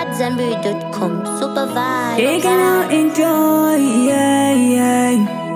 AmadZanbury.com. Super vibe. They can now enjoy, yeah, yeah.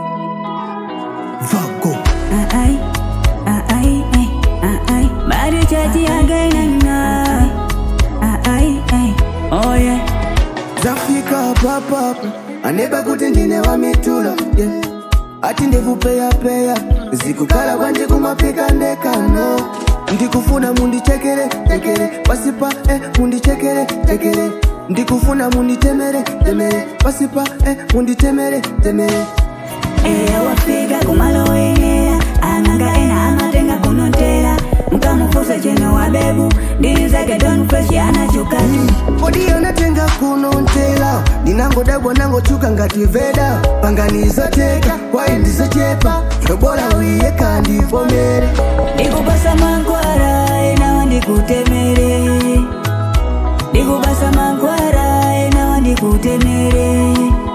Vago. Ay, ay, ay, ay, ay, ay. Body chatty again and now. Ay, ay, ay, oh yeah. zafika papapa aneba kuti ndine wa mitulo yeah. ati ndikupeyapeya zikukhala kwanje kumapika ndekano ndikufuna mundichekere chekere pasipa eh, mundichekere chekere ndikufuna munditemere temere pasipa eh, munditemere temere Eya wafika kumalowenea ang'anga ena amatenga kunotela mukamufusa cheno wabebu ndini zake don fresh anachukatu kodi anatenga kunontela ndinangodabwa nangochuka ngati veda panganizoteka kwayi ndizochepa yobola wiye kandivomere ndikupasa mankwara enawa ndikutemere ndikupasa mankwara enawa ndikutemere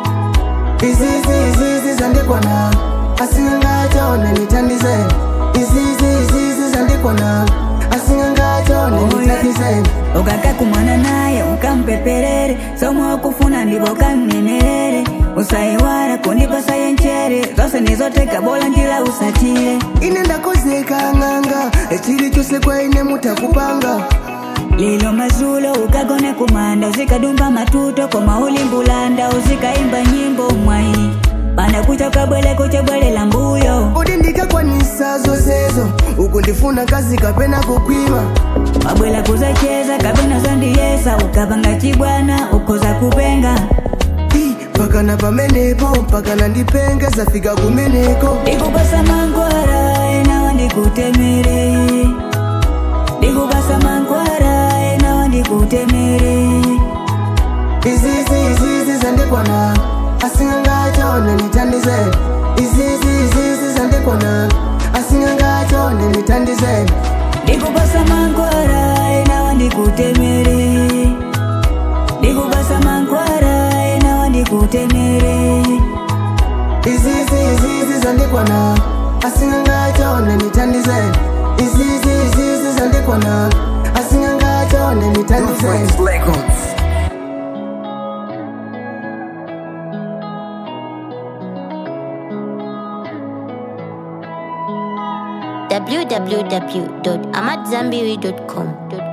izizi izizi zandikwana asingangachone nitandizeni izizi izizi zandikwana asingangachone nitandizeni ukaka kumwana naye ukampeperere somwe ukufuna ndivo kamnenerere usaiwara kundipasa yenchere zose nizoteka bola njila usatire ine ndakozeka ng'anga echili chose kwaine mutakupanga lilo mazulo ukagone kumanda uzikadumba matuto koma ulimbulanda uzikaimba nyimbo mwai panda kucha kabwele kuchebwelela mbuyo kodi ndikakwanisa zosezo uku ndifuna kazi kapena kukwima wabwela kuzacheza kapena zandiyesa ukapanga chibwana ukoza kupenga Ii, pakana pamenepo pakana ndipenge zafika kumeneko ndikupasa mankwara enawa ndikutemere ndikupasa mankwara enawa ndikutemere izizi izizi zandikwana asingangachone nitandizeni izizi izizi zandikwana asingangachone nitandizeni ndikupasa mankwara enawa ndikutemere ndikupasa mankwara enawa ndikutemere izizi izizi zandikwana asingangachone nitandizeni izizi izizi zandikwana asingangachone nitandizeni www.amadzanbury.com.